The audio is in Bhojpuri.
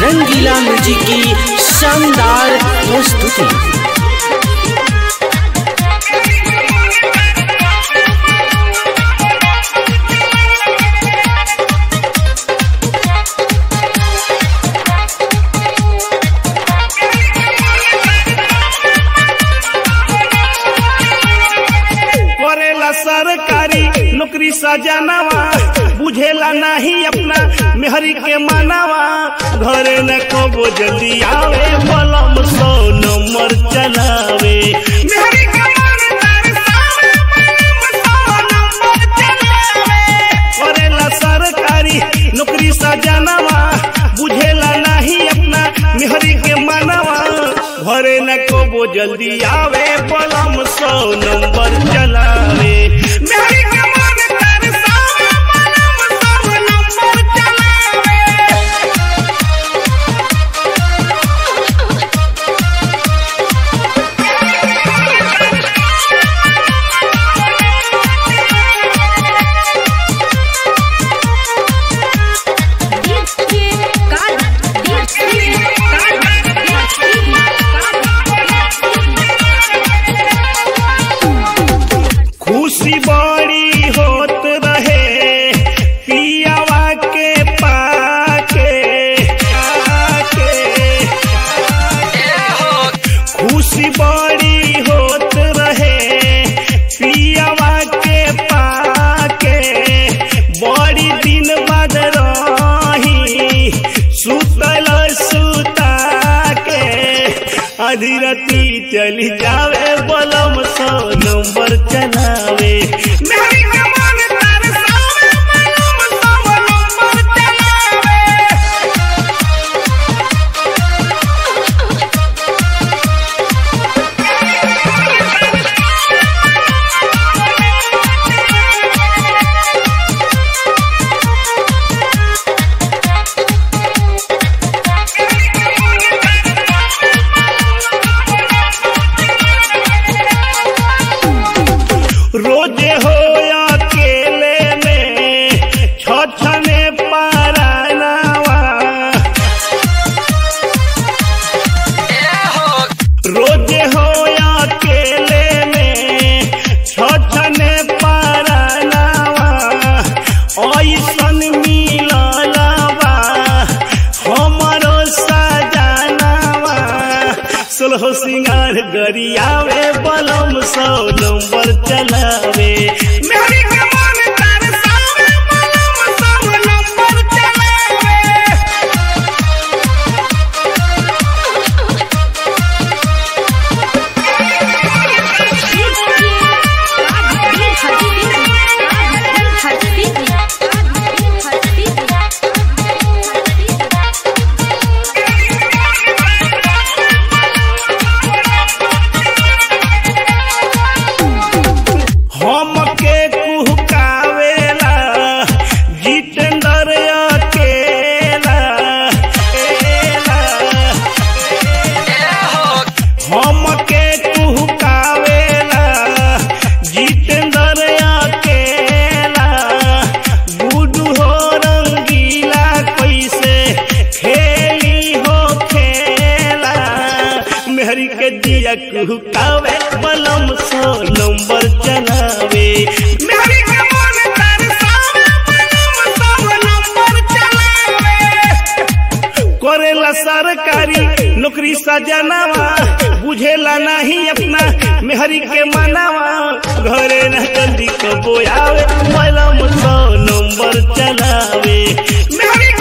रंगीला म्यूजिक की शानदार प्रस्तुति करेला सरकारी नौकरी सजनावा बुझेला नहीं अपना मेहरी के मानावा घरे न कबो जल्दी आवे मलम सौ नंबर चलावे मेहरी के मानदार सावे, मलम सौ नंबर चलावे। करेला सरकारी नौकरी सजनावा बुझेला नहीं अपना मेहरी के मानावा घरे न कबो जल्दी आवे पलम सौ नंबर चलावे मेहरी के मानदार सावे, पलम सौ नंबर चलावे। खुशी बड़ी होत रहे पियावा के पाके आके। खुशी बड़ी होत रहे पियावा के पाके बड़ी दिन बाद रही सुतल सुता के आधी राती चली जावे बलम सौ नंबर चलावे मेहरी के मानदार सावे, बलम सौ नंबर चलावे। रोजे हो अकेले में छछने पारानावा रोजे हो अकेले में छछने पारानावा ऐसन मिललवा हमरो सजनावा सोलह सिंगार गरियावे बलम सौ नंबर चलावे मेहरी के मानदार सावे, बलम सौ नंबर चलावे। हमके कुहकावेला जितेंद्र अकेला एला। हमके कुहकावेला जितेंद्र अकेला गुडू हो रंगीला कैसे खेली हो खेला मेहरी के दिया कुहकावे बलम सौ नंबर चलावे मेहरी के मानदार सावे, बलम सौ नंबर चलावे। करेला सरकारी नौकरी सजनावा बुझेला नहीं अपना मेहरी के मनावा घरे न जल्दी कबो आवे मलम सौ नंबर चलावे मेहरी